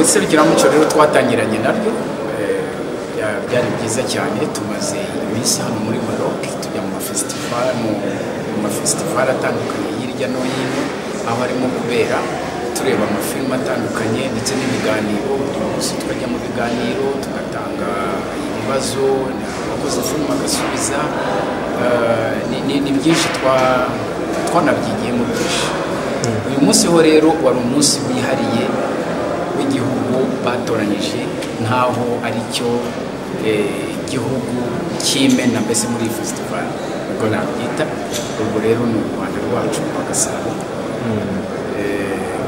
serukiramuco rero twatangiranye naryo byari byiza cyane tumaze iminsi hano muri Maroc tujya mu mafesitivali mu mafesitivali atandukanye hirya no hino aho harimo kubera tureba amafilime atandukanye ndetse n'ibiganiro gusa tukajya mu biganiro tugatanga ibibazo abakoze filime agasubiza ni byinshi twanabyigiye mu byinshi uyu munsi ho rero wari umunsi wihariye w'igihugu batoranyije nk'aho ari cyo igihugu cy'imena mbese muri fesitivali ubwo nabyita ubwo rero ni u rwanda rwacu rwa gasabo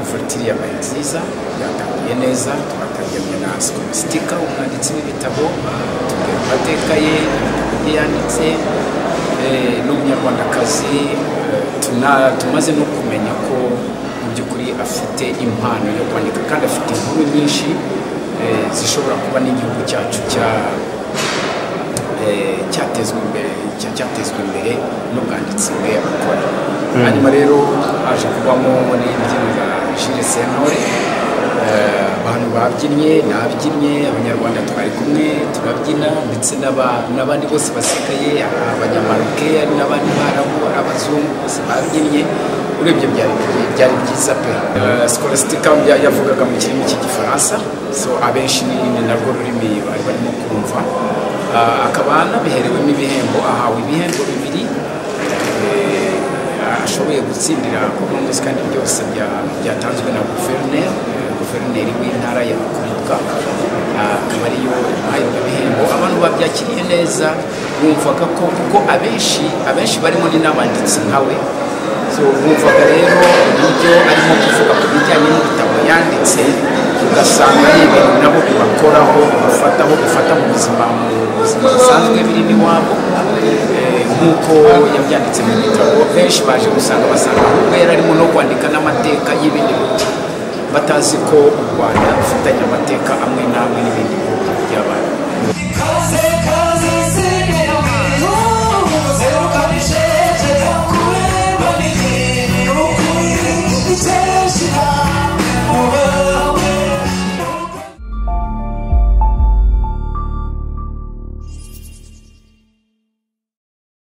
ifatiri yabaye nziza yatangiye neza twatangiranye na sikomistika umwanditsi w'ibitabo tubwira amateka ye ibitabo yanditse n'umunyarwandakazi tumaze no kumenya ko mu by'ukuri afite impano yo kwandika kandi afite inkuru nyinshi zishobora kuba n'igihugu cyacu cyatezwa imbere cyatezwa imbere n'ubwanditsi bwe abakora hanyuma rero haje kubamo n'imbyino za Jules Sentore abantu babyinnye nabyinnye abanyarwanda twari kumwe turabyina ndetse n'abandi bose basigaye abanyamaroke n'abandi barabu abazungu bose babyinnye urebye byari byiza pe sikolastika yavugaga mu kirimi cy'igifaransa so abenshi ni narwo rurimi bari barimo kumva akaba anabiherewemo ibihembo ahawe ibihembo bibiri ashoboye gutsindira kunomuzi kandi byose byatanzwe na guverineri guverineri w'intara ya kubwa akaba ariyo imuhaye ibyo bihembo abantu babyakiriye neza bumvaga ko kuko abenshi abenshi barimo ni n'abanditsi nkawe bumvaga rero uburyo arimo kuvuga ku bijyanye n'ibitabo yanditse ugasanga ari ibintu nabo bibakoraho bifataho bifata mu buzima mu buzima busanzwe birimo iwabo nk'uko yabyanditse mu bitabo benshi baje gusanga basanga kuko yari arimo no kwandika n'amateka y'ibindi bihugu batazi ko u rwanda rufitanye amateka amwe n'amwe n'ibindi bihugu by'abantu